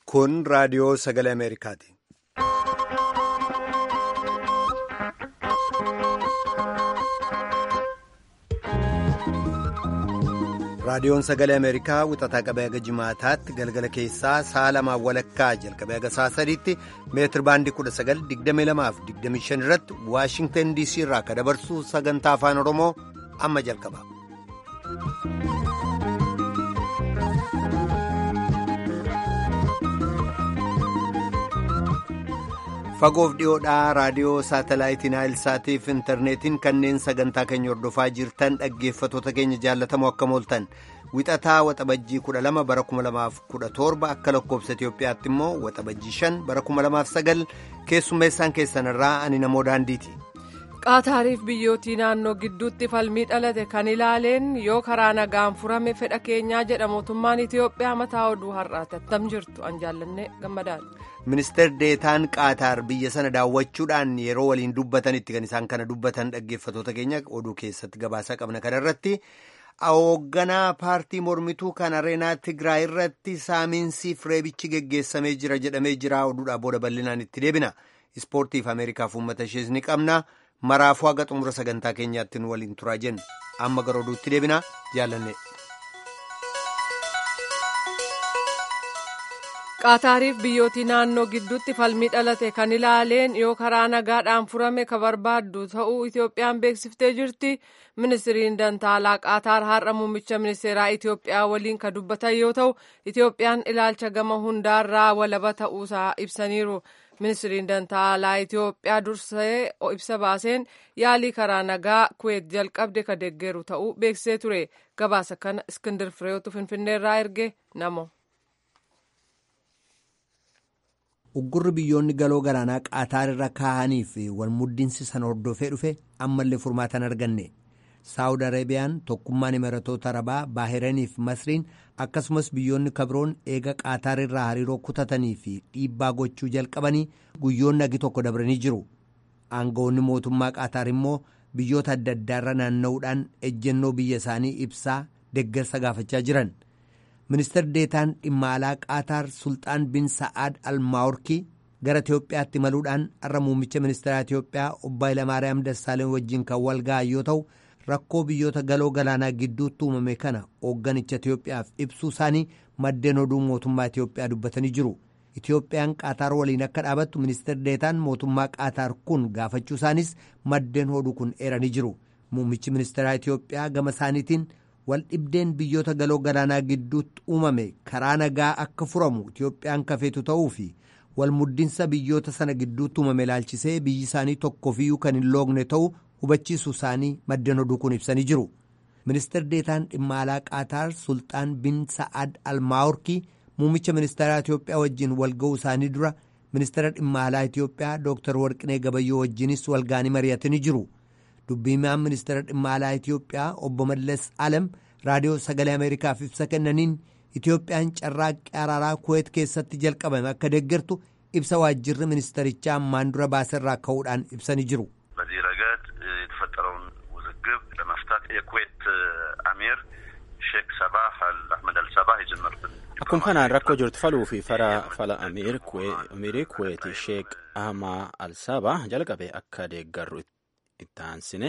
Kun raadiyoo sagalee Ameerikaati. Raadiyoon sagalee Ameerikaa wixataa qabee haga jimaataatti galgala keessaa sa'a lamaan walakkaa jalqabee haga sa'a sadiitti meetir baandii 1922 irratti Waashingtan DC irraa akka dabarsu sagantaa afaan Oromoo amma jalqaba. Fagoof dhiyoodhaa raadiyoo saatalaayitii Naayilsaatii fi intarneetiin kanneen sagantaa keenya hordofaa jirtan dhaggeeffatoota keenya jaallatamoo akka mooltan wixataa waxabajjii 12 bara 2017 akka lakkoobsa Itoophiyaatti immoo waxabajjii 5 bara 2009 keessummeessaan keessanirraa ani namoo daandiiti. qaataariif biyyootii naannoo gidduutti falmii dhalate kan ilaaleen yoo karaa nagaan furame fedha keenyaa jedha mootummaan itiyoophiyaa mataa oduu har'aati attam jirtu an jaallanne gammadaadha. ministeer deetaan qaataar biyya sana daawwachuudhaan yeroo waliin dubbatanitti kan isaan kana dubbatan dhaggeeffatoota keenya oduu keessatti gabaasaa qabna kanarratti hoogganaa paartii mormituu kan areenaa tigraay irratti saamiinsiif reebichi geggeessamee jira jedhamee jira oduudhaa booda bal'inaan itti deebina ispoortiif ameerikaaf uummata ishees ni qabna. maraafuu haga xumura sagantaa keenyaatti nu waliin turaa jennu amma gara oduutti deebina jaallanne. qaataariif biyyootii naannoo gidduutti falmii dhalate kan ilaaleen yoo karaa nagaadhaan furame ka barbaaddu ta'uu itoophiyaan beeksiftee jirti ministiriin dantaalaa qaataar har'a muummicha ministeeraa itoophiyaa waliin ka dubbatan yoo ta'u itoophiyaan ilaalcha gama hundaarraa walaba ta'uusaa ibsaniiru. ministiriin dantaalaa itiyoophiyaa dursee ibsa baaseen yaalii karaa nagaa kuweet jalqabde ka deggeeru ta'uu beeksisee ture gabaasa kana iskindir fireetu finfinneerraa erge namo. uggurri biyyoonni galoo galaanaa qaataar irra kaa'anii fi walmuddinsi sana hordofee dhufe ammallee furmaatan arganne saawud areebiyaan tokkummaan imaratoota arabaa baahiranii fi masriin akkasumas biyyoonni kabroon eega qaataar irraa hariiroo kutatanii fi dhiibbaa gochuu jalqabanii guyyoonni agi tokko dabranii jiru aangawoonni mootummaa qaataar immoo biyyoota adda addaarra naanna'uudhaan ejjennoo biyya isaanii ibsaa deggersa gaafachaa jiran ministeer deetaan dhimma alaa qaataar sulxaan bin sa'aad almaawurkii gara itiyoophiyaatti imaluudhaan har'a muummicha ministeeraa itiyoophiyaa obbo Hayilamaariyaam Dassaaleny wajjin kan wal ga'an yoo ta'u rakkoo biyyoota galoo galaanaa gidduutti uumame kana hoogganicha Itiyoophiyaaf ibsuu isaanii maddeen oduu mootummaa Itiyoophiyaa dubbatanii jiru. Itiyoophiyaan qaataar waliin akka dhaabattu ministeer deetaan mootummaa qaataar kun gaafachuu isaanis maddeen oduu kun eeranii jiru. Muummichi ministeeraa Itiyoophiyaa gama isaaniitiin wal dhibdeen biyyoota galoo galaanaa gidduutti uumame karaa nagaa akka furamu Itiyoophiyaan kafeetu ta'uu fi wal muddinsa biyyoota sana gidduutti uumame ilaalchisee biyyi isaanii tokkofiyyuu kan hin loogne ta'uu hubachiisuu isaanii maddeen oduu kun ibsanii jiru. ministeer deetaan dhimma alaa qaataar sulxaan bin sa'ad almaawurkii muummicha ministeeraa itiyoophiyaa wajjin walga'uu isaanii dura ministeera dhimma alaa itiyoophiyaa dooktar warqinee gabayyoo wajjinis walga'anii mari'atanii jiru dubbiimaan ministeera dhimma alaa itiyoophiyaa obbo mallas alam raadiyoo sagalee ameerikaaf ibsa kennaniin itiyoophiyaan carraaqqii araaraa kuweet keessatti jalqabame akka deeggartu ibsa waajjirri ministerichaa ammaan dura baaserraa ka'uudhaan ibsanii jiru. በዚህ ረገድ የተፈጠረውን ውዝግብ ለመፍታት የኩዌት አሚር ሼክ ሰባህ አልአህመድ አልሰባህ የጀመሩትን akkuma kanaan rakkoo jirtu faluu fi fara fala amiirii kuweeti sheek ahmaa alsabaa jalqabe akka deeggarru itti aansine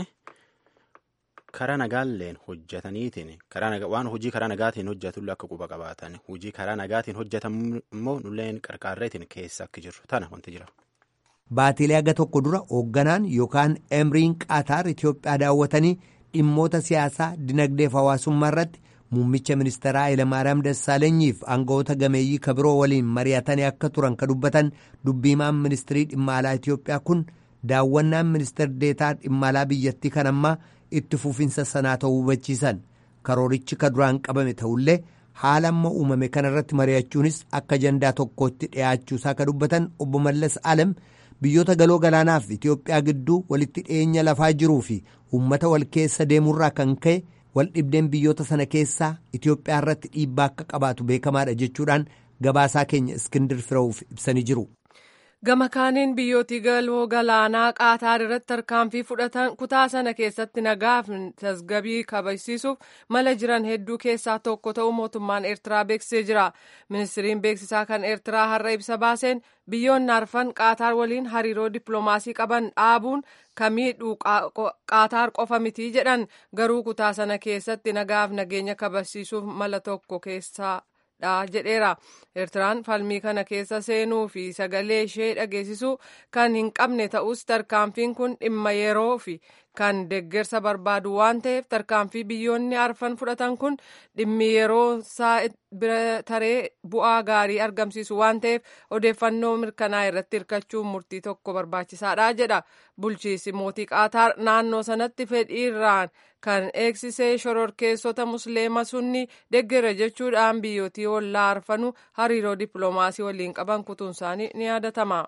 karaa nagaalleen hojjetaniitiin waan hojii karaa nagaatiin hojjetullee akka quba qabaatan hojii karaa nagaatiin hojjetamu immoo nulleen qarqaarreetiin keessa akka jirru tana wanti jira. Baatilee haga tokko dura hoogganaan yookaan emriin qaataar Itiyoophiyaa daawwatanii dhimmoota siyaasaa dinagdeef hawaasummaa irratti muummicha ministeeraa Hayilamaariyaam Dassaalenyiif aangawoota gameeyyii kabiroo waliin mari'atanii akka turan ka dubbatan dubbiimaan ministirii dhimma alaa Itiyoophiyaa kun daawwannaan ministeer deetaa dhimma alaa biyyattii kan ammaa itti fufinsa sanaa ta'uu hubachiisan karoorichi ka duraan qabame ta'ullee haala amma uumame kanarratti mari'achuunis akka ajandaa tokkootti dhi'aachuusaa ka dubbatan obbo Mallas Alam. biyyoota galoo galaanaaf Itiyoophiyaa gidduu walitti dhiyeenya lafaa jiruu fi uummata wal keessa deemurraa kan ka'e wal dhibdeen biyyoota sana keessaa Itiyoophiyaa irratti dhiibbaa akka qabaatu beekamaadha jechuudhaan gabaasaa keenya iskindir firawuuf ibsanii jiru. gama kaaniin biyyootii galoo galaanaa qaataar irratti tarkaanfii fudhatan kutaa sana keessatti nagaaf tasgabii kabachiisuuf mala jiran hedduu keessaa tokko ta'uu mootummaan eertiraa beeksisee jira ministiriin beeksisaa kan eertiraa har'a ibsa baaseen biyyoonni arfan qaataar waliin hariiroo dippiloomaasii qaban dhaabuun kamiidhuu qaataar qofa mitii jedhan garuu kutaa sana keessatti nagaaf nageenya kabachiisuuf mala tokko keessaa dha jedheera eertiraan falmii kana keessa seenuu fi sagalee ishee dhageessisuu kan hin qabne ta'us tarkaanfiin kun dhimma yeroo fi kan deggersa barbaadu waan ta'eef tarkaanfii biyyoonni arfan fudhatan kun dhimmi yeroo isaa bira taree bu'aa gaarii argamsiisu waan ta'eef odeeffannoo mirkanaa irratti hirkachuun murtii tokko barbaachisaadha jedha bulchiisi mootii qaataar naannoo sanatti fedhiirraan kan eegsisee shororkeessota musliima sunni deggera jechuudhaan biyyootii ollaa arfanuu hariiroo dippiloomaasii waliin qaban kutuun isaanii ni yaadatama.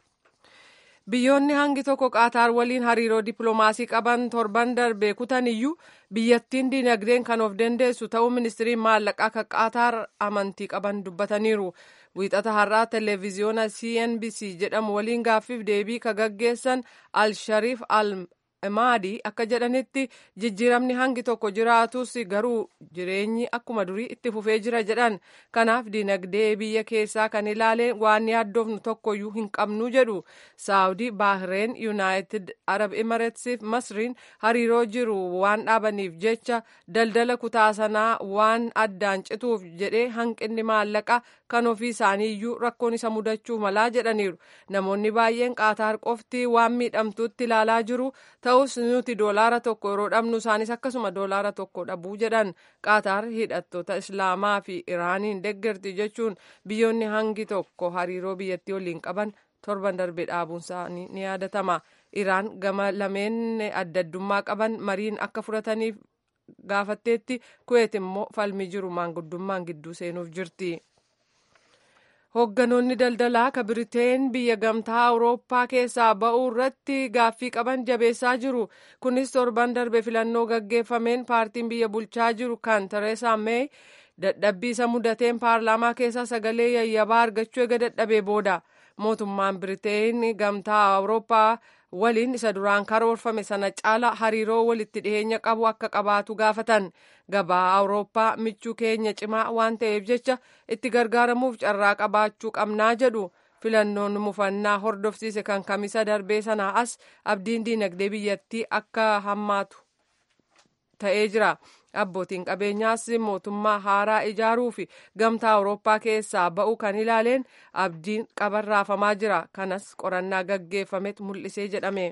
biyyoonni hangi tokko qaataar waliin hariiroo dippiloomaasii qaban torban darbee kutan iyyuu biyyattiin dinagdeen kan of dandeessu ta'uu ministiriin maallaqaa kan qaataar amantii qaban dubbataniiru wiixata har'aa televiziyoona cnbc jedhamu waliin gaaffiif deebii ka gaggeessan al-shariif al maadii akka jedhanitti jijjiiramni hangi tokko jiraatus garuu jireenyi akkuma durii itti fufee jira jedhan kanaaf dinagdee biyya keessaa kan ilaaleen waan yaaddoofnu tokkoyyuu hin qabnu jedhu saawudii baahireen yuunaayitid arab imireetsiif masriin hariiroo jiru waan dhaabaniif jecha daldala kutaa sanaa waan addaan cituuf jedhee hanqinni maallaqa kan ofii isaanii iyyuu rakkoon isa mudachuu malaa jedhaniiru namoonni baay'een qaataar qofti waan miidhamtuutti ilaalaa jiru ta'us nuti doolaara tokko yeroo dhabnu isaanis akkasuma doolaara tokko dhabuu jedhan qaataar hidhattoota islaamaa fi iraaniin deggerti jechuun biyyoonni hangi tokko hariiroo biyyattii waliin qaban torban darbe dhaabuun isaanii ni yaadatama iraan gama lameen adda addummaa qaban mariin akka fudhataniif gaafatteetti kuweet immoo falmii jiru maanguddummaan gidduu seenuuf jirti. Hoogganoonni daldalaa ka Biriteen biyya gamtaa Awurooppaa keessaa ba'uu irratti gaaffii qaban jabeessaa jiru. Kunis torban darbe filannoo gaggeeffameen paartiin biyya bulchaa jiru kan Tereesaa Meey dadhabbii isa mudateen paarlaamaa keessaa sagalee yayyabaa argachuu eega dadhabee booda. Mootummaan Biriteen gamtaa Awurooppaa waliin isa duraan karoorfame sana caala hariiroo walitti dhiheenya qabu akka qabaatu gaafatan gabaa awurooppaa michuu keenya cimaa waan ta'eef jecha itti gargaaramuuf carraa qabaachuu qabnaa jedhu filannoon mufannaa hordofsiise kan kamisa darbee sanaa as abdiin diinagdee biyyattii akka hammaatu ta'ee jira. abbootiin qabeenyaas mootummaa haaraa ijaaruu fi gamtaa awurooppaa keessaa ba'uu kan ilaaleen abdiin qaban raafamaa jira kanas qorannaa gaggeeffametu mul'isee jedhame.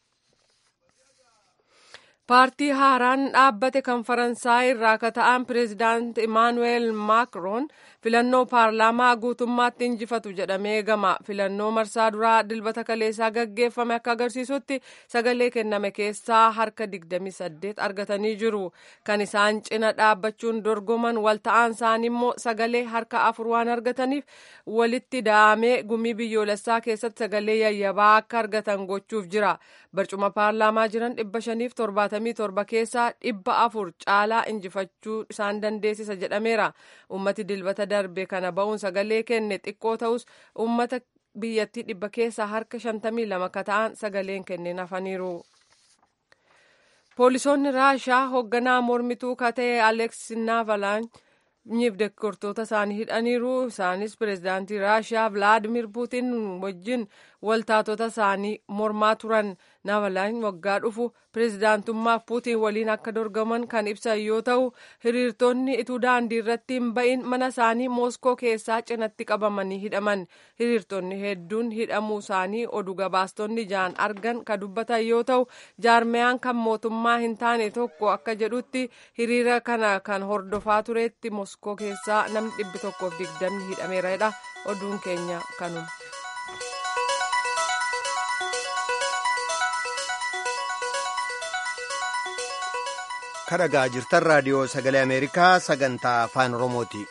paartii haaraan dhaabbate kan faransaay irraa ka ta'an pireezidaant imaanuweel maakroon filannoo paarlaamaa guutummaatti injifatu jedhamee eegama filannoo marsaa duraa dilbata kaleessaa gaggeeffame akka agarsiisutti sagalee kenname keessaa harka 28 argatanii jiru kan isaan cina dhaabbachuun dorgoman wal ta'an isaanii immoo sagalee harka afur waan argataniif walitti da'amee gumii biyyoolessaa keessatti sagalee yayyabaa akka argatan gochuuf jira barcuma paarlaamaa jiran 577 keessaa dhibba afur caalaa injifachuu isaan dandeessisa jedhameera ummati dilbata darbe kana ba'uun sagalee kenne xiqqoo ta'us ummata biyyattii dhibba keessaa harka 52 ka ta'an sagaleen kenneen hafaniiru. poolisoonni raashaa hoogganaa mormituu ka ta'e aleeks naavalaanyiif deeggartoota isaanii hidhaniiru isaanis pireezidaantii raashaa vilaadimir puutin wajjin waltaatota isaanii mormaa turan naavalaany waggaa dhufu pireezidaantummaaf puutiin waliin akka dorgoman kan ibsan yoo ta'u hiriirtonni ituu daandii irratti hin ba'in mana isaanii mooskoo keessaa cinatti qabamanii hidhaman hiriirtonni hedduun hidhamuu isaanii oduu gabaastonni jaan argan ka dubbatan yoo ta'u jaarmeyaan kan mootummaa hin taane tokko akka jedhutti hiriira kana kan hordofaa turetti mooskoo keessaa namni dhibbi tokkoof digdamni hidhameera oduun keenya kanuma. kadhagaa jirtan raadiyoo sagalee ameerikaa sagantaa afaan oromooti.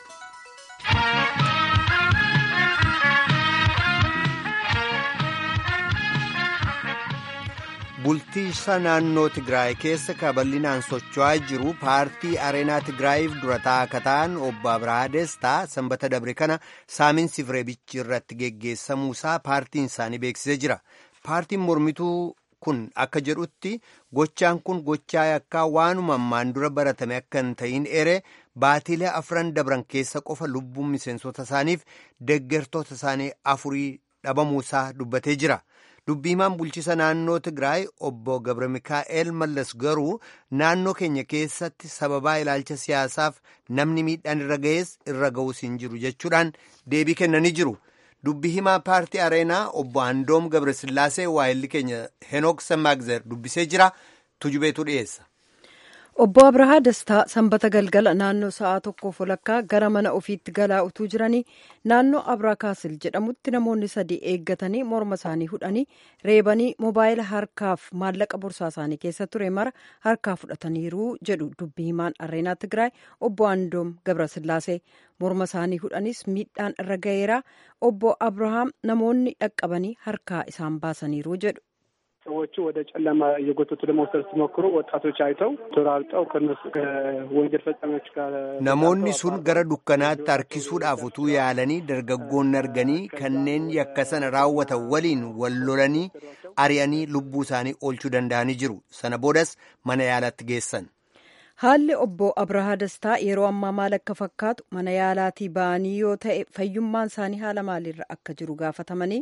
bultiisa naannoo tigraay keessa kaballinaan socho'aa jiru paartii areenaa tigraayiif durataa akka ta'an obbo abrahaa destaa sanbata dabre kana saaminsi fireebichi irratti geggeessamuusaa paartiin isaanii beeksisee jira paartiin mormituu kun akka jedhutti gochaan kun gochaa yakkaa waanuma ammaan dura baratame akka hin ta'in ere baatiilee afran dabran keessa qofa lubbuun miseensota isaaniif deggertoota isaanii afurii dhabamuusaa dubbatee jira. dubbii himaan bulchisa naannoo tigraay obbo gabra mikaa'el mallas garuu naannoo keenya keessatti sababaa ilaalcha siyaasaaf namni miidhaan irra ga'es irra ga'us hin jiru jechuudhaan deebii kennanii jiru dubbii himaa paartii areenaa obbo andoom gabrasillaasee waayilli keenya henook samaagzer dubbisee jira tujubeetu dhiyeessa. obbo abrahaa dastaa sanbata galgala naannoo sa'aa tokkoof walakkaa gara mana ofiitti galaa utuu jiranii naannoo abraa kaasil jedhamutti namoonni sadii eeggatanii morma isaanii hudhanii reebanii moobaayila harkaaf maallaqa borsaa isaanii keessa ture mara harkaa fudhataniiru jedhu dubbii himaan areenaa tigraay obbo andoom gabrasillaasee morma isaanii hudhanis miidhaan irra ga'eera obbo abrahaam namoonni dhaqqabanii harkaa isaan baasaniiru jedhu. ሰዎቹ ወደ ጨለማ እየጎተቱ ለመውሰድ ሲሞክሩ ወጣቶች አይተው ተራርጠው ከነሱ ከወንጀል ፈጻሚዎች ጋር namoonni sun gara dukkanaatti harkisuudhaaf utuu yaalanii dargaggoonni arganii kanneen yakka sana raawwatan waliin wal lolanii ari'anii lubbuu isaanii oolchuu danda'anii jiru sana boodas mana yaalatti geessan. haalli obbo abrahaa dastaa yeroo ammaa maal akka fakkaatu mana yaalaatii ba'anii yoo ta'e fayyummaan isaanii haala maaliirra akka jiru gaafatamanii.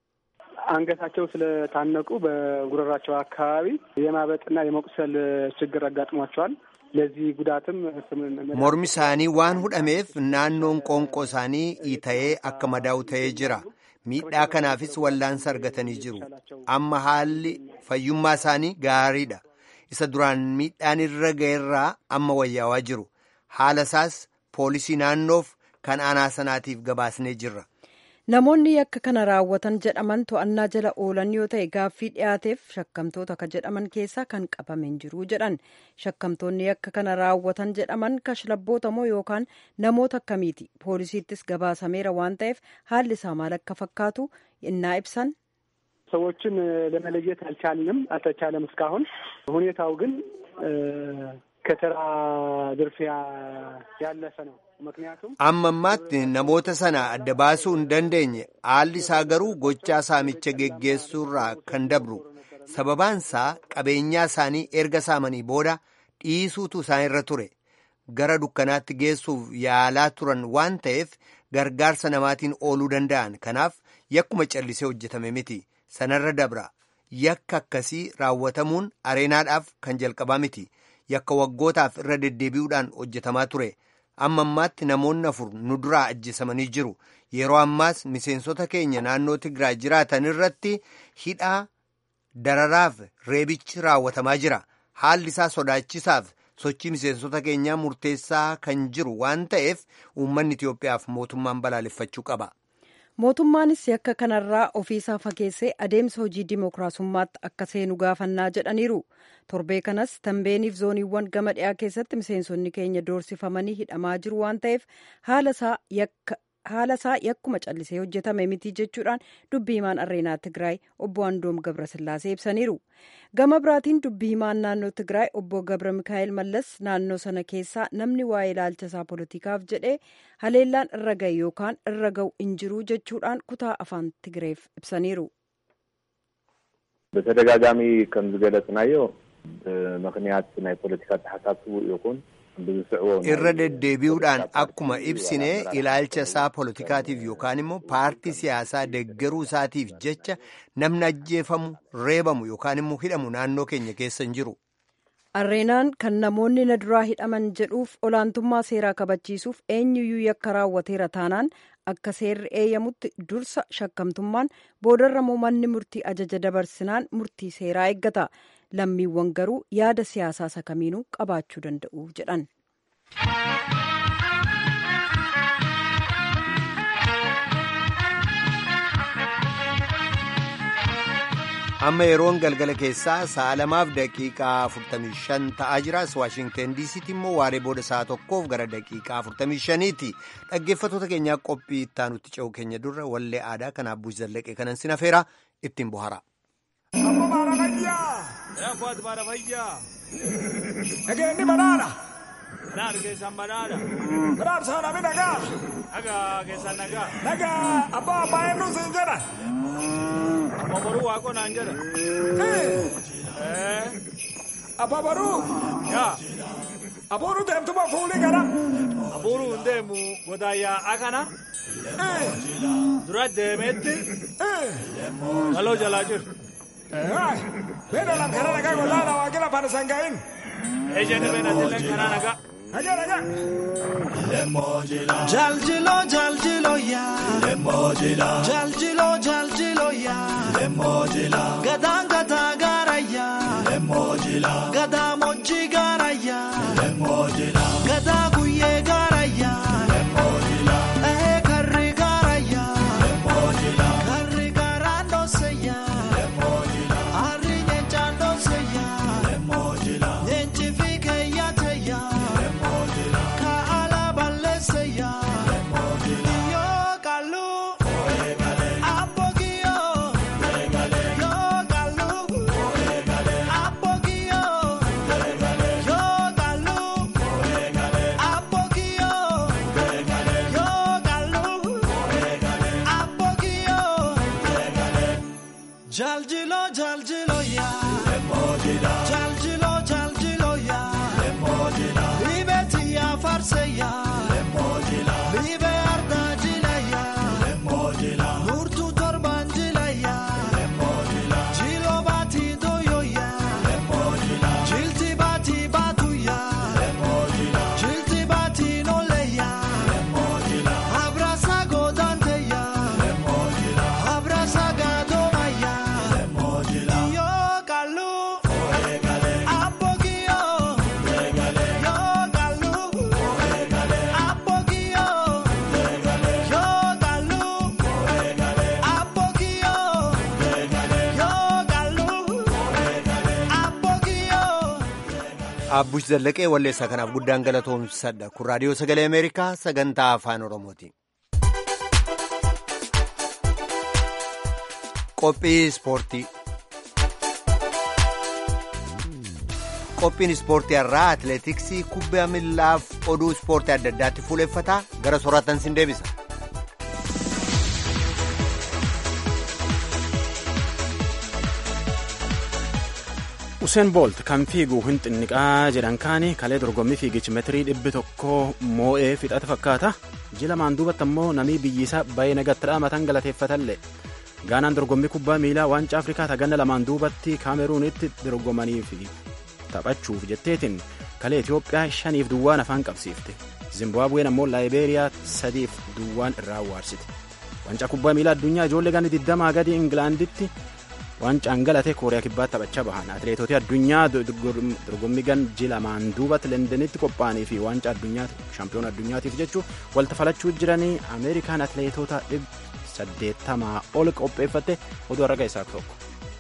አንገታቸው ስለታነቁ በጉረራቸው አካባቢ የማበጥና የመቁሰል ችግር አጋጥሟቸዋል። ለዚህ ጉዳትም mormi isaanii waan hudhameef naannoon qoonqoo isaanii ita'ee akka madaa'u ta'ee jira miidhaa kanaafis wallaansa argatanii jiru amma haalli fayyummaa isaanii gaariidha isa duraan miidhaan irra ga'erraa amma wayyaawaa jiru haala isaas poolisii naannoof kan aanaa sanaatiif gabaasnee jirra. namoonni yakka kana raawwatan jedhaman to'annaa jala oolan yoo ta'e gaaffii dhiyaateef shakkamtoota ka jedhaman keessaa kan qabamen jiru jedhan shakkamtoonni yakka kana raawwatan jedhaman kashlabboota moo yookaan namoota akkamiiti poolisiittis gabaasameera waan ta'eef haalli isaa maal akka fakkaatu innaa ibsan ሰዎችን ለመለየት አልቻልንም አልተቻለም እስካሁን ሁኔታው ግን ከተራ ዝርፊያ ያለፈ ነው ምክንያቱም amma ammaatti namoota sana adda baasuu hin dandeenye haalli isaa garuu gochaa saamicha geggeessuurraa kan dabru sababaansaa qabeenyaa isaanii erga saamanii booda dhiisuutu isaan irra ture gara dukkanaatti geessuuf yaalaa turan waan ta'eef gargaarsa namaatiin ooluu danda'an kanaaf yakkuma callisee hojjetame miti sanarra dabra yakka akkasii raawwatamuun areenaadhaaf kan jalqabaa miti yakka waggootaaf irra deddeebi'uudhaan hojjetamaa ture. amma ammaatti namoonni afur nu duraa ajjeesamanii jiru yeroo ammaas miseensota keenya naannoo tigraay jiraatan irratti hidhaa dararaaf reebichi raawwatamaa jira haalli isaa sodaachisaaf sochii miseensota keenyaa murteessaa kan jiru waan ta'eef uummanni Itiyoophiyaaf mootummaan balaaleffachuu qaba. mootummaanis yakka kanarraa ofiisaa fageessee adeemsa hojii dimookiraasummaatti akka seenu gaafannaa jedhaniiru torbee kanas tambeeniif zooniiwwan gama dhiyaa keessatti miseensonni keenya doorsifamanii hidhamaa jiru waan ta'eef haala isaa yakkuma callisee hojjetame miti jechuudhaan dubbii himaan areenaa tigraay obbo andoom gabrasillaasee ibsaniiru gama biraatiin dubbii himaan naannoo tigraay obbo gabra mikaa'el mallas naannoo sana keessaa namni waa'ee ilaalcha isaa poolitikaaf jedhee haleellaan irra ga'e yookaan irra ga'u hin jiru jechuudhaan kutaa afaan tigreef ibsaniiru. በተደጋጋሚ ከም ዝገለጽናዮ ብምክንያት ናይ ፖለቲካ ተሓሳስቡ ይኹን irra deddeebi'uudhaan akkuma ibsine ilaalcha isaa poolitikaatiif yookaan immoo paartii siyaasaa deggeruu isaatiif jecha namni ajjeefamu reebamu yookaan immoo hidhamu naannoo keenya keessa hin jiru. arreenaan kan namoonni na duraa hidhaman jedhuuf olaantummaa seeraa kabachiisuuf eenyuyyuu yakka raawwateera taanaan akka seerri eeyyamutti dursa shakkamtummaan boodarra manni murtii ajaja dabarsinaan murtii seeraa eeggata. lammiiwwan garuu yaada siyaasaa isa kamiinuu qabaachuu danda'u jedhan. amma yeroon galgala keessaa sa'a lamaaf daqiiqaa 45 ta'aa jiras waashingten diisiitti immoo waaree booda sa'a tokkoof gara daqiiqaa 45ti dhaggeeffattoota keenyaa qophii ittaanutti ce'u keenya durra wallee aadaa kanaaf buusi zallaqee kanan sin afeera ittiin bohara. Abbaat baara fayyaa. Nageenyi banaadha. Banaadha keessaan banaadha. Banaadha sana mi nagaa. Nagaa keessaan nagaa. Nagaa abbaa abbaa eenyuun siin jedha. Abba boruu waaqoo naan jedha. Abbaa boruu. Yaa. Abuuru deemtuma fuulii gara. Abuuru hin deemu godaayyaa akana. Dura deemeetti. Galoo jalaa jiru. Beena lam kana nagaa gollaadha waaqila fana sangaa'in. Ejjeni beena dilleen kana nagaa. Nagaa nagaa. Jaljilo jaljilo ya. Jaljilo jaljilo ya. Gadaan gadaa gaara ya. Gadaa mojjii gaara ya. Gadaa guyyee gaara ya. Ee karri gaara ya. Karri gaaraan dhoose ya. Harri nyeenchaan dhoose ya. Nyeenchi fi keeyyaate ya. Kaala balleesse ya. Yoo kallu. Abbogiyo. Yoo kallu. Abbogiyo. Yoo kallu. Abbogiyo. Yoo kallu. Abbogiyo. Jaljilo jaljilo ya. Jaljilo jaljilo ya. Libeti ya farse ya. Libe arda jila ya. Nurtu torban jila ya. Jilo bati doyo ya. Jilti bati batu ya. Jilti bati nole ya. Abrasa godante ya. Abrasa gadoma ya. Yo kalu. Apogio. Yo kalu. Apogio. Yo kalu. Apogio. Yo kalu. Apogio. Abbush Zallaqee walleessaa kanaaf guddaan galatoomsadha. Kun raadiyoo sagalee Ameerikaa sagantaa afaan Oromooti. Qophii ispoortii. Qophiin ispoortii har'aa atileetiksii kubbaa miillaaf oduu ispoortii adda addaatti fuuleffataa gara soraatan sin deebisa. Useen Boolt kan fiigu hin xinniqaa jedhan kaani kalee dorgommii fiigichi meetirii dhibbi tokko moo'ee fixata fakkaata. Jila maan duubatti ammoo namii biyyisaa baay'ee nagatti dhaamatan galateeffatallee. Gaanaan dorgommii kubbaa miilaa waancaa Afrikaa taganna lamaan duubatti kaameruunitti dorgomanii fi taphachuuf jetteetiin kalee Itoophiyaa shaniif duwwaan afaan qabsiifte. Zimbaabuween ammoo Laayibeeriyaa sadiif duwwaan irraa awwaarsite. Waancaa kubbaa miilaa addunyaa ijoollee ganni digdamaa gadi Ingilaanditti waancaan galatee kooriyaa kibbaatti taphachaa bahan atileetota addunyaa dorgommii gan jilamaan duubatti lendanitti qophaa'anii fi waancaa addunyaa shaampiyoona addunyaatiif jechuun walta falachuu jiranii ameerikaan atileetota saddeettamaa ol qopheeffatte oduu har'a keessaa tokko.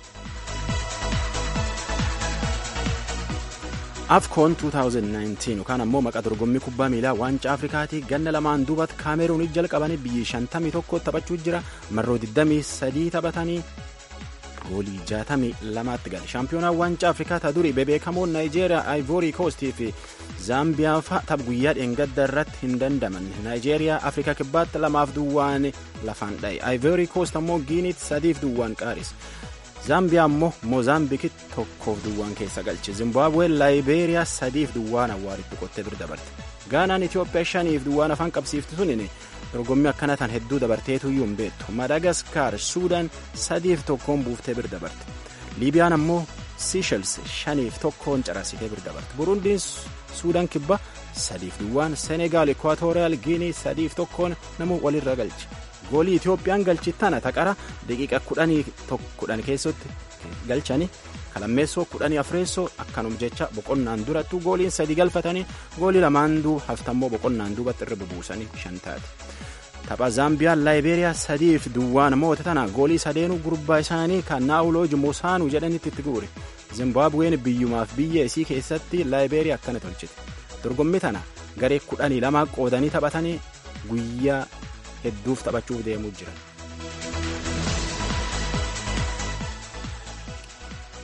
afkoon 2019 yookaan ammoo maqaa dorgommii kubbaa miilaa waancaa afrikaatii ganna lamaan duubatti kaameruunii jalqabanii biyyi 51 taphachuu jira marroo 23 taphatanii goolii 62tti gale shaampiyoonaa waancaa afrikaa ta durii bebeekamoon naayijeeriyaa aayivorii koostii fi zaambiyaa fa'a tapha guyyaa dheengadda irratti hin dandamanne naayijeeriyaa afrikaa kibbaatti lamaaf duwwaan lafaan dha'e aayivorii koost ammoo giiniitti sadiif duwwaan qaaris zaambiyaa ammoo moozaambikitti tokkoof duwwaan keessa galche zimbaabuween laayibeeriyaa sadiif duwwaan awwaaritti qottee bir dabarte gaanaan itiyoophiyaa shaniif duwwaan afaan qabsiifti sunin dorgommii akkana tan hedduu dabarteetuyyuu hin beektu madagaskaar suudaan sadiif tokkoon buuftee bir dabarte liibiyaan ammoo siishels shaniif tokkoon carasitee bir dabarte burundiin suudaan kibba sadiif duwwaan senegaal ekwaatooriyaal giinii sadiif tokkoon namuu walirra galche goolii itiyoophiyaan galchittana taqara daqiiqa kudhanii kudhan keessatti galchanii kalammeessoo kudhanii afreessoo akkanum jecha boqonnaan durattu gooliin sadi galfatanii goolii lamaan duuba haftammoo boqonnaan duubatti irra bubuusanii shan taate. tapha zaambiyaan laayibeeriyaa sadiif duwwaan moote tana goolii sadeenuu gurbaa isaanii kan naawulooji mosaanuu jedhanitti itti guure zimbaabuween biyyumaaf biyya isii keessatti laayibeeriyaa akkana tolchite dorgommii tana garee kudhanii lamaa qoodanii taphatanii guyyaa hedduuf taphachuuf deemuu jiran.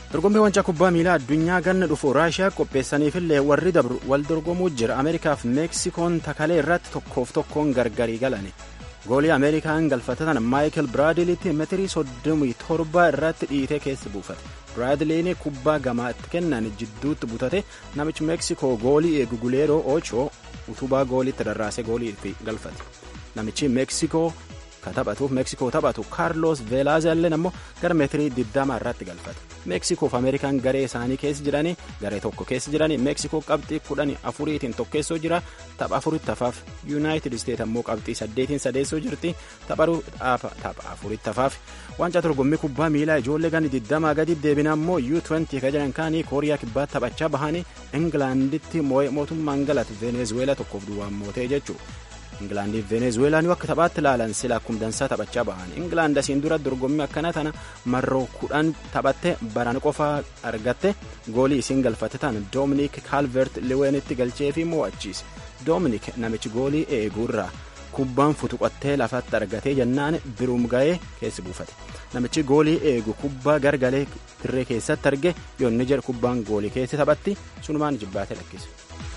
dorgommii wancaa kubbaa miilaa addunyaa ganna dhufu raashiyaa qopheessaniifillee warri dabru wal dorgomuu jira ameerikaaf meeksikoon takalee irratti tokkoof tokkoon gargarii galane goolii ameerikaan galfatatan maayikil biraadiliitti metirii soddomii torba irratti dhiitee keessa buufate biraadiliin kubbaa gamaatti kennan jidduutti butate namichi meeksikoo goolii eegu guleeroo ochoo utubaa gooliitti rarraasee goolii galfate namichi meeksikoo ka taphatuuf meeksikoo taphatu kaarloos veelaazelleen ammoo gara meetirii 20 irratti galfate meeksikoof ameerikaan garee isaanii keessa jiranii garee tokko keessa jiranii meeksikoo qabxii kudhan afuriitiin tokkeessoo jira tapha afuritti hafaaf yuunaayitid isteet ammoo qabxii saddeetiin sadeessoo jirti tapha afuritti hafaaf waancaa dorgommii kubbaa miilaa ijoollee gani 20 gadi deebina ammoo U20 ka jedhan kaanii kooriyaa kibbaatti taphachaa bahanii ingilaanditti mootummaan galate venezuweelaa tokkoof duwwaan mootee jechuudha. Ingilaandii fi Venezuweelaan akka taphaatti ilaalan sila akkuma dansaa taphachaa bahan. Ingilaand asiin dura dorgommii akkana tana marroo kudhan taphatte baran qofaa argatte goolii isiin galfatte tan Doominik Kaalvert Liweenitti galchee fi mo'achiise. Doominik namichi goolii eeguurraa kubbaan futuqattee lafatti argatee jennaan biruum ga'ee keessa buufate. Namichi goolii eegu kubbaa gargalee tirree keessatti arge yoonni jedhu kubbaan goolii keessa taphatti sunumaan jibbaatee lakkise.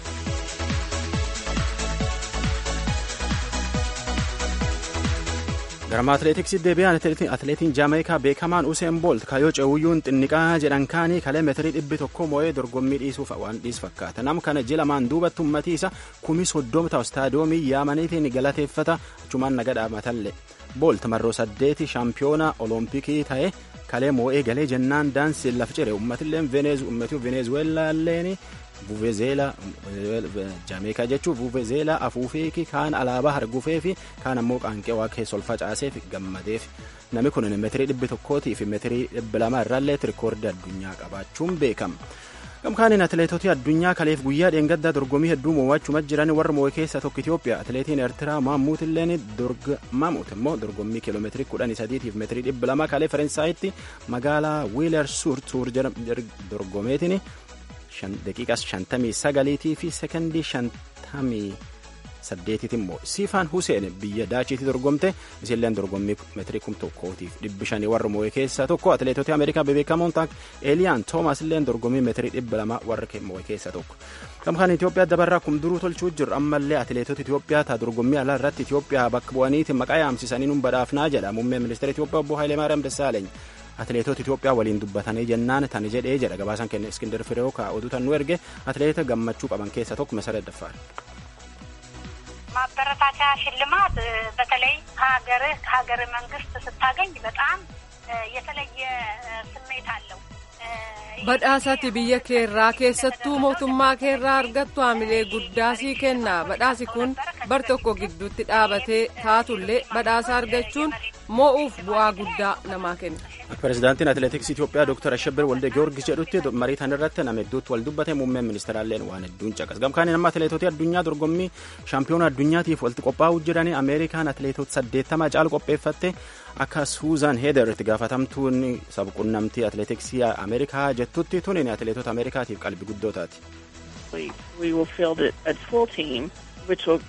garama atileetiksii deebi'an atileetiin jaameekaa beekamaan useen boolt kaayoo ceewuyyuun xinniqaa jedhan kaanii kalee meetirii dhibbi tokko moo'ee dorgommii dhiisuuf waan dhiis fakkaata nam kana jilamaan duubatti ummatii isa kumii soddomta istaadiyoomii yaamaniitiin galateeffata achumaan naga dhaamatallee boolt marroo saddeeti shaampiyoona olompikii ta'e kalee moo'ee galee jennaan daansiin lafa cire ummatilleen venezuweelaalleen vuvezeela jaameekaa jechuun vuvezeela afuufeeki kaan alaabaa hargufee fi kaan ammoo qaanqee waa keessa ol facaaseef gammadeef namni kun meetirii dhibbi tokkootii fi meetirii dhibbi lama irraallee rikoordii addunyaa qabaachuun beekama. gamkaaniin atileetota addunyaa kaleef guyyaa dheengaddaa dorgommii hedduu mo'achuuma jiran warra moo'e keessaa tokko Itoophiyaa atileetiin Eertiraa Maamuut illeen Maamuut immoo dorgommii kiiloomeetirii kudhanii sadiitiif meetirii dhibba lama kalee Faransaayiti magaalaa Wiiler Suur Tuur dorgomeetiin daqiiqas shantamii sagaliitii fi sekondii shantamii saddeetiiti immoo siifaan huseen biyya daachiitti dorgomte isilleen dorgommii meetirii kum tokkootiif dhibbi shanii warra moo'e keessaa tokko atileetota ameerikaa bebeekamoon ta'an eeliyaan toomas illeen dorgommii meetirii dhibba lama warra moo'e keessaa tokko gamkaan itiyoophiyaa dabarraa kum duruu tolchuu jiru ammallee atileetota itiyoophiyaa taa dorgommii alaa irratti itiyoophiyaa bakka bu'aniiti maqaa yaamsisanii nun badhaafnaa jedha muummeen ministeera itiyoophiyaa obbo Haayileemaariyaam Dassaaleny atileetota Itoophiyaa waliin dubbatanii jennaan tani jedhee jedha gabaasaan kenna Iskindar Fireew ka oduu tan nu erge atileeta gammachuu qaban keessaa tokko Meseረት Daffaar. ማበረታቻ ሽልማት በተለይ ከሀገርህ ከሀገር መንግስት ስታገኝ በጣም የተለየ ስሜት አለው። badhaasati biyya keerraa keessattuu mootummaa keerraa argattu haamilee guddaa sii kenna badhaasi kun bar tokko gidduutti dhaabatee taatullee badhaasa argachuun moo'uuf bu'aa guddaa namaa kenna. pirezidaantiin atileetiksii Itoophiyaa Dr. Ashabir Walde Giyoorgis jedhutti marii tan irratti nama hedduutti wal dubbate muummeen ministeeraalleen waan hedduun caqas. Gamkaaniin amma atileetota addunyaa dorgommii shaampiyoona addunyaatiif walitti qophaa'uu jiranii Ameerikaan atileetota saddeettamaa caalu qopheeffatte akka Suuzan Heeder itti gaafatamtuun sabquunnamtii atileetiksii Ameerikaa jettutti tuniin atileetota Ameerikaatiif qalbii guddoo taati. We will field a full team, which will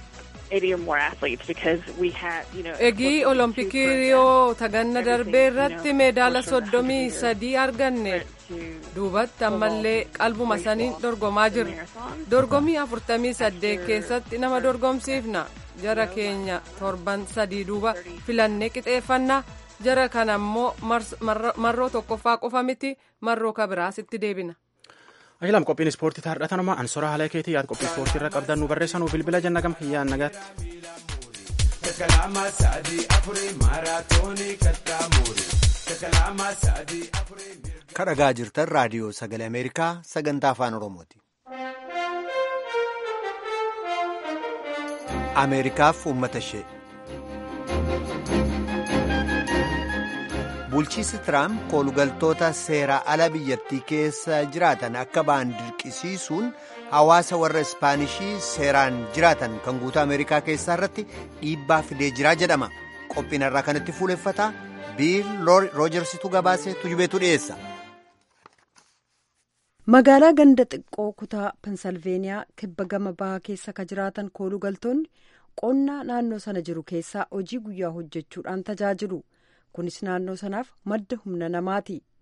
Egii olompikii riyoo taganna darbee irratti meedaala soddomii sadii arganne duubatti ammallee qalbuma saniin dorgomaa jirra. Dorgomii afurtamii saddeet keessatti nama dorgomsiifna. Jara keenya torban sadii duuba filannee qixeeffannaa. Jara kana immoo marroo tokkoffaa qofa miti marroo kabiraasitti deebina. Ajilam qophiin ispoortii taardhatanuma ansora haala keetii yaad qophii ispoortii irra qabdan nu barreessanuu bilbila jenna gam kiyyaan nagaatti. kadhagaa jirtan raadiyoo sagalee ameerikaa sagantaa afaan oromooti. ameerikaaf uummata ishee. bulchiisi tiraamp koolugaltoota seera ala biyyattii keessa jiraatan akka ba'an dirqisiisuun hawaasa warra ispaanishii seeraan jiraatan kan guutuu ameerikaa keessaa irratti dhiibbaa fidee jiraa jedhama qophiin irraa kanatti fuuleffata biil roojarsitu gabaasee tujubeetu dhiyeessa. magaalaa ganda xiqqoo kutaa pensalveeniyaa kibba gama bahaa keessa ka jiraatan koolugaltoonni qonnaa naannoo sana jiru keessaa hojii guyyaa hojjechuudhaan tajaajilu. kunis naannoo sanaaf madda humna namaati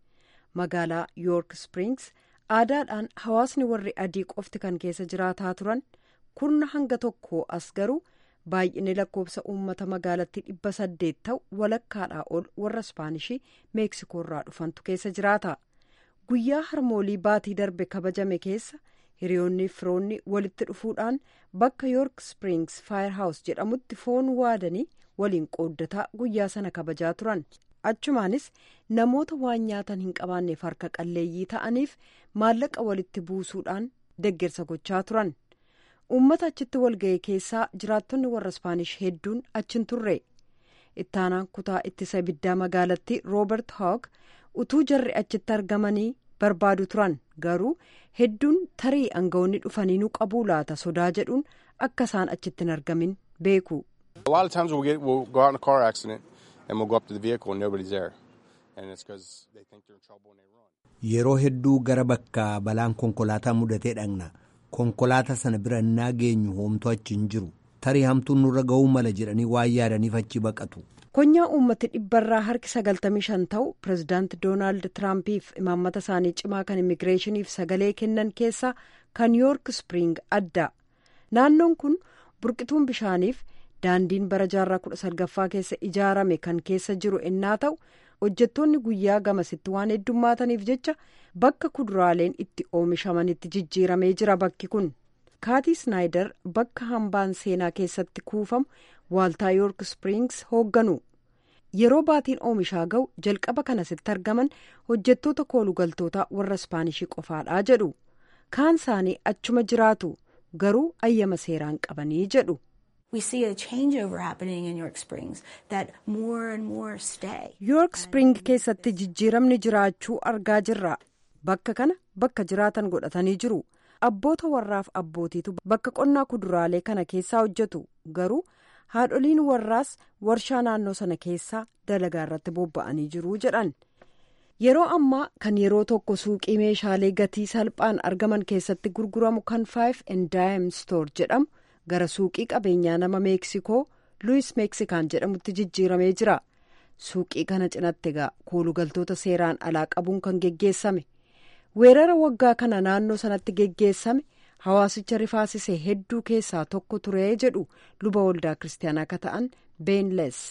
magaalaa yoork springs aadaadhaan hawaasni warri adii qofti kan keessa jiraataa turan kurna hanga tokko as garuu baay'inni lakkoofsa uummata magaalattii dhibba saddeet ta'u walakkaadhaa ol warra ispaanishii meeksikoorraa dhufantu keessa jiraata guyyaa harmoolii baatii darbe kabajame keessa hiriyoonni firoonni walitti dhufuudhaan bakka yoork springs faayerhaawus jedhamutti foon waadanii waliin qooddataa guyyaa sana kabajaa turan achumaanis namoota waan nyaatan hin qabaanneef harka qalleeyyii ta'aniif maallaqa walitti buusuudhaan deggersa gochaa turan uummata achitti walga'e keessaa jiraattonni warra ispaanish hedduun achin turre ittaanaan kutaa ittisa ibiddaa magaalattii roobert hoog utuu jarri achitti argamanii barbaadu turan garuu hedduun tarii aangawoonni dhufaniinuu qabuu laata sodaa jedhuun akka isaan achitti hin argamin beeku. A lot of times we'll, get, we'll go out in a car accident and we'll go up to the vehicle and nobody's there. And it's because they think they're in trouble and they run. Yeroo hedduu gara bakka balaan konkolaataa mudatee dhaqna. Konkolaataa sana bira innaa geenyu hoomtu achi hin jiru. Tarii hamtuun nurra ga'uu mala jedhanii waan yaadaniif achi baqatu. Konyaa uummati dhibbarraa harki sagaltamii shan ta'u pirezidaanti Doonaald Tiraampiif imaammata isaanii cimaa kan immigireeshiniif sagalee kennan keessaa kan yoork spring adda. Naannoon kun burqituun bishaaniif daandiin bara jaarraa kudha salgaffaa keessa ijaarame kan keessa jiru ennaa ta'u hojjettoonni guyyaa gamasitti waan heddummaataniif jecha bakka kuduraaleen itti oomishamanitti jijjiiramee jira bakki kun. Kaatii Snaayider bakka hambaan seenaa keessatti kuufamu waaltaa yoork springs hoogganu. Yeroo baatiin oomishaa ga'u jalqaba kanasitti argaman hojjettoota koolugaltoota warra ispaanishii qofaadhaa jedhu. Kaan isaanii achuma jiraatu garuu ayyama seeraan qabanii jedhu. We see a changeover happening in York Springs that more and more stay. York Spring keessatti jijjiiramni jiraachuu argaa jirra. Bakka kana bakka jiraatan godhatanii jiru. Abboota warraaf abbootiitu bakka qonnaa kuduraalee kana keessaa hojjetu. Garuu haadholiin warraas warshaa naannoo sana keessaa dalagaa irratti bobba'anii jiru jedhan. Yeroo ammaa kan yeroo tokko suuqii meeshaalee gatii salphaan argaman keessatti gurguramu kan Five and Dime Store jedhamu. gara suuqii qabeenyaa nama meeksikoo luwis meeksikaan jedhamutti jijjiiramee jira suuqii kana cinatti egaa koolugaltoota seeraan alaa qabuun kan geggeessame weerara waggaa kana naannoo sanatti geggeessame hawaasicha rifaasise hedduu keessaa tokko turee jedhu luba waldaa kiristaanaa akka ta'an beenles.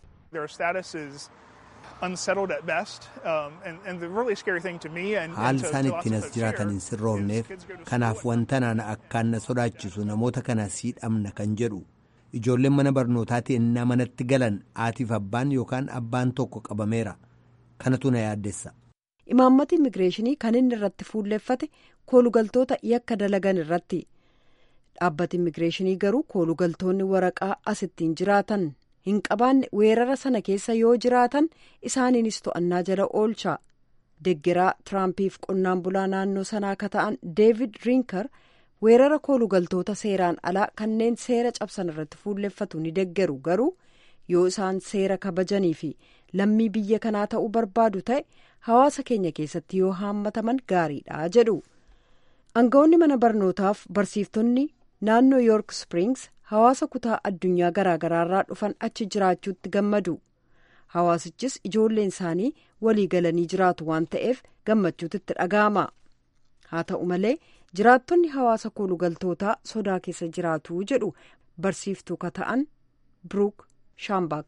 haal isaan ittiin as jiraatan hin sirroofneef kanaaf wanta naan akkaan na sodaachisu namoota kana siidhamna kan jedhu ijoolleen mana barnootaatti ennaa manatti galan haatiif abbaan yookaan abbaan tokko qabameera kanatu na yaaddessa. imaammati immigireeshinii kan inni irratti fuulleeffate koolugaltoota yakka dalagan irratti dhaabbati immigireeshinii garuu koolugaltoonni waraqaa asittiin jiraatan. hin qabaanne weerara sana keessa yoo jiraatan isaaniinis to'annaa jala oolcha deggeraa tiraampiif qonnaan bulaa naannoo sanaa akka ta'an deevid riinkar weerara koolugaltoota seeraan alaa kanneen seera cabsan irratti fuulleffatu ni deggeru garuu yoo isaan seera kabajanii fi lammii biyya kanaa ta'uu barbaadu ta'e hawaasa keenya keessatti yoo haammataman gaariidha jedhu aangawoonni mana barnootaaf barsiiftonni naannoo yoork springs hawaasa kutaa addunyaa garaagaraarraa dhufan achi jiraachuutti gammadu hawaasichis ijoolleen isaanii walii galanii jiraatu waan ta'eef gammachuutti itti dhaga'ama haa ta'u malee jiraattonni hawaasa koolugaltootaa sodaa keessa jiraatu jedhu barsiiftuu ka ta'an bruuk shaambak.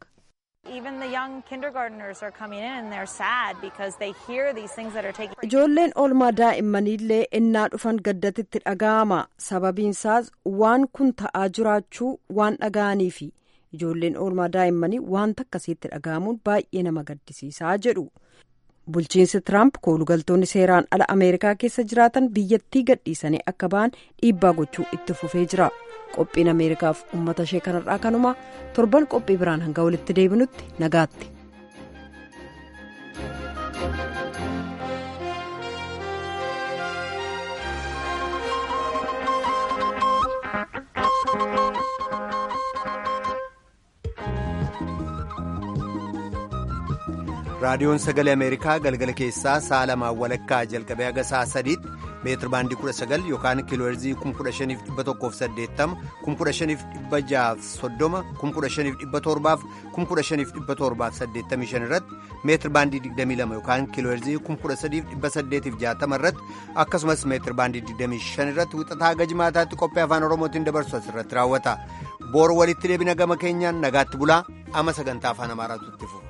ijoolleen oolmaa daa'immaniillee innaa dhufan gaddatitti dhaga'ama sababiinsaas waan kun ta'aa jiraachuu waan dhaga'aniifi ijoolleen oolmaa daa'immanii wanta akkasiitti dhaga'amuun baay'ee nama gaddisiisaa jedhu bulchiinsi tiraamp koolugaltoonni seeraan ala ameerikaa keessa jiraatan biyyattii gadhiisanii akka ba'an dhiibbaa gochuu itti fufee jira qophiin ameerikaaf uummata ishee kanarraa kanuma torban qophii biraan hanga walitti deebinutti nagaatti. raadiyoon sagalee ameerikaa galgala keessaa sa'a lamaan walakkaa jalqabee haga sa'a sadiitti meetir baandii 19 yookaan kiilooherzii 15,180 15,630 15,785 irratti meetir baandii 22 yookaan kiilooherzii 13,860 irratti akkasumas meetir baandii 25 irratti wixataa haga jimaataatti qophii afaan oromootiin dabarsu asirratti raawwata boor walitti deebina gama keenyaan nagaatti bulaa ama sagantaa afaan amaaraatu itti fufa.